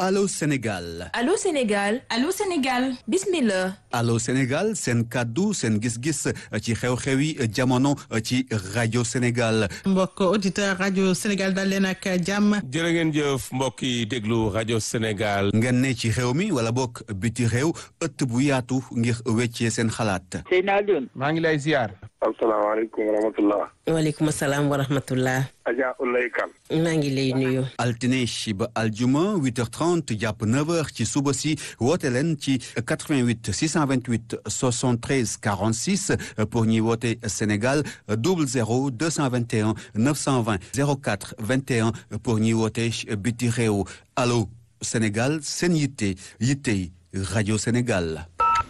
Allô Sénégal Allô Sénégal Allô Sénégal bismillah Allô Sénégal seen kàddu seen gis-gis ci xew-xewi jamono ci rajo Sénégal mbokk auditeur rajo Sénégal dal leen ak jàmm jërë ngeen jëf mbokk yi déglu rajo Sénégal ngeen ne ci réew mi wala bokk biti réew ëtt bu yaatu ngir weccee seen xalaat Seyna Alioune maa ngi lay ziar asalaamaaleykum wa rahmatullah waaleykum salaam wa rahmatullah Adja Ulay Kan maa ngi lay nuyu altine ba aljuma 8h30 jàpp 9h ci suba si woote leen ci 88 628 73 46 pour ñuy woote Sénégal 00 221 920 04 21 pour ñuy woote biti réew allo Sénégal seen yitte yittey rajo Sénégal.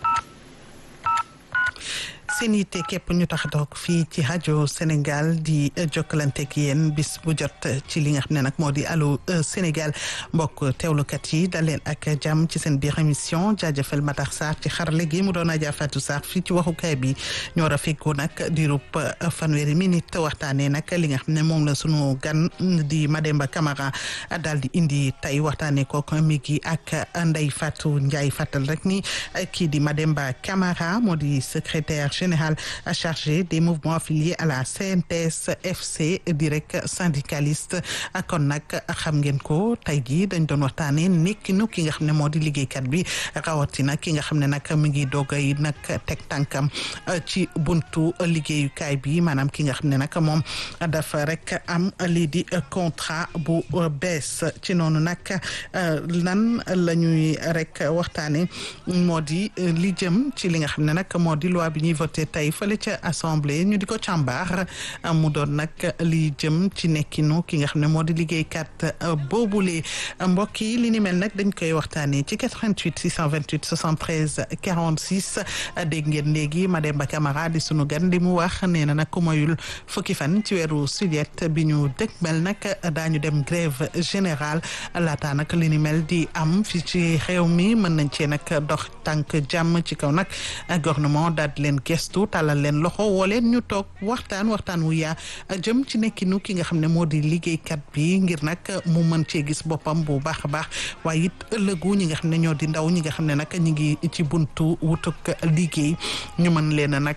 seen yitte képp ñu tax toog fii ci rajo Sénégal di jokkalante ak yéen bis bu jot ci li nga xam ne nag moo di allo Sénégal mbokk teewlukat yi dal leen ak jàmm ci seen biir émission jaajëfal Matar Sarr ci xarale gi mu doon Adja Fatou Sarr fii ci waxukaay bi ñoo rafetlu nag diirub fanweeri minute waxtaanee nag li nga xam ne moom la sunu gan di Mademba Camara daal di indi tey waxtaanee ko mi gi ak Ndeye Fatou Ndiaye fàttal rek ni kii di Mademba Camara moo di secrétaire général chargé des mouvements affiliés à la CNTS FC direct syndicaliste kon nag xam ngeen ko tey jii dañ doon waxtaanee nekkinu ki nga xam ne moo di liggéeykat bi rawatina ki nga xam ne nag mi ngi doogay nag teg tànkam ci buntu liggéeyukaay bi maanaam ki nga xam ne nag moom dafa rek am lii di contrat bu bees ci noonu nag lan la ñuy rek waxtaanee moo di li jëm ci li nga xam ne nag moo di loi bi ñuy voté tey fële ca assemblée ñu di ko càmbar mu doon nag li jëm ci nekkinu ki nga xam ne moo di liggéeykat boobule mbokk yi li ni mel nag dañ koy waxtaanee ci 88 628 73 46 dégg ngeen léegi Mademba Camara di sunu gan di mu wax nee na nag ku moyul fukki fan ci weeru juillet bi ñu dëgmal nag daañu dem grève générale laata nag li ni mel di am fi ci réew mi mën nañ cee nag dox tànk jàmm ci kaw nag gouvernement daal di leen gestu tàllal leen loxo woo leen ñu toog waxtaan waxtaan wu yaa jëm ci nekkinu ki nga xam ne moo di liggéeykat bi ngir nag mu mën cee gis boppam bu baax a baax waaye it ëllëgu ñi nga xam ne ñoo di ndaw ñi nga xam ne nag ñi ngi ci buntu wutuk liggéey ñu mën leen a nag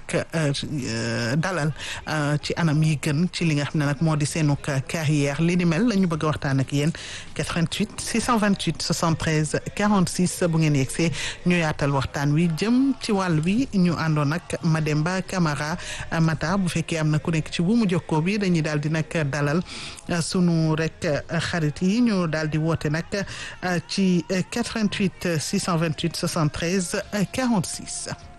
dalal ci anam yi gën ci li nga xam ne nag moo di seenuk carrière li ni mel la ñu bëgg a waxtaan ak yéen 88 628 73 46 bu ngeen yegsee ñu yaatal waxtaan wi jëm ci wàll wi ñu àndoon nag Mademba Camara Mata bu fekkee am na ku nekk ci bu mu jokkoo bi dañuy daal di nag dalal sunu rek xarit yi ñu daal di woote nag ci 88 628 73 46